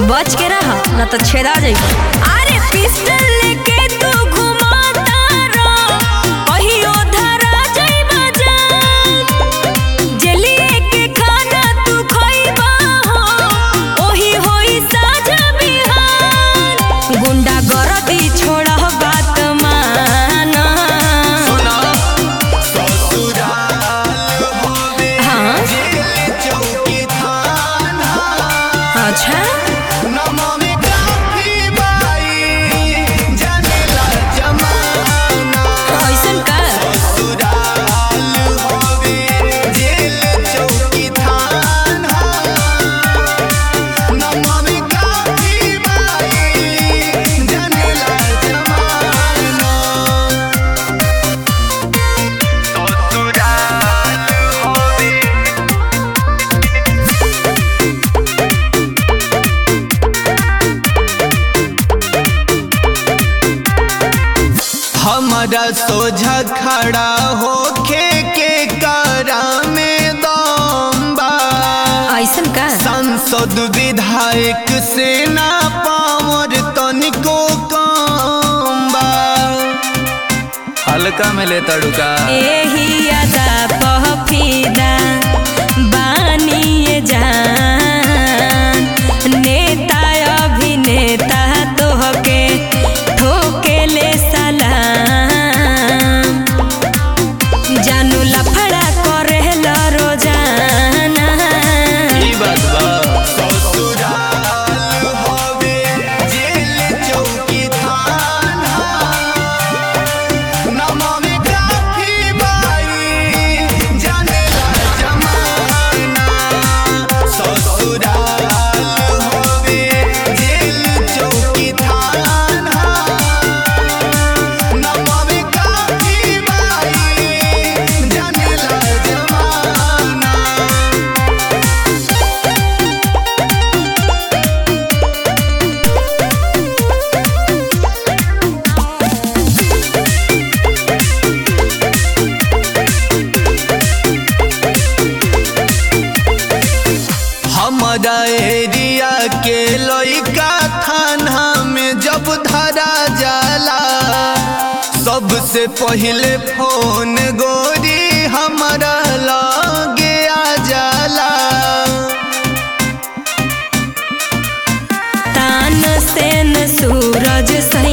बच के रह न तो छेदा जाइब अरे पिस्टल लेके तू घुमाता रह कहियो धरा जाइब जान जलिए के खाना तू खइबा हो ओही होई साझ बिहान गुंडा गरदी छोड़ा बात माना सुना ससुराल होवे हाँ जेल चौकी थाना अच्छा नमामि काफी बाई जानेला जमाना ऐसन का ससुराल होवे जेल चौकी थाना नमामि काफी बाई जानेला जमाना ससुराल होवे हमारा सोझा खड़ा होके के कारा में दम बा ऐसन का सांसद विधायक से ना पावर तनिको कम बा हल्का में ले तड़ुका एही अदा पहफिदा बानिए जान नेता अभिनेता तोहके ठोकेले सलाम जानू लफड़ा करेला रोजाना ई बात बा ससुराल होवे जेल चौकी थाना नमामि काफी बाई जानेला जमाना ससुराल होवे जेल चौकी थाना नमामि काफी बाई जानेला जमाना हमारा एरिया के लइका थाना में जब धरा जाला सबसे पहले फोन गोरी हमारा लगे आ जाला तान सेन सूरज सही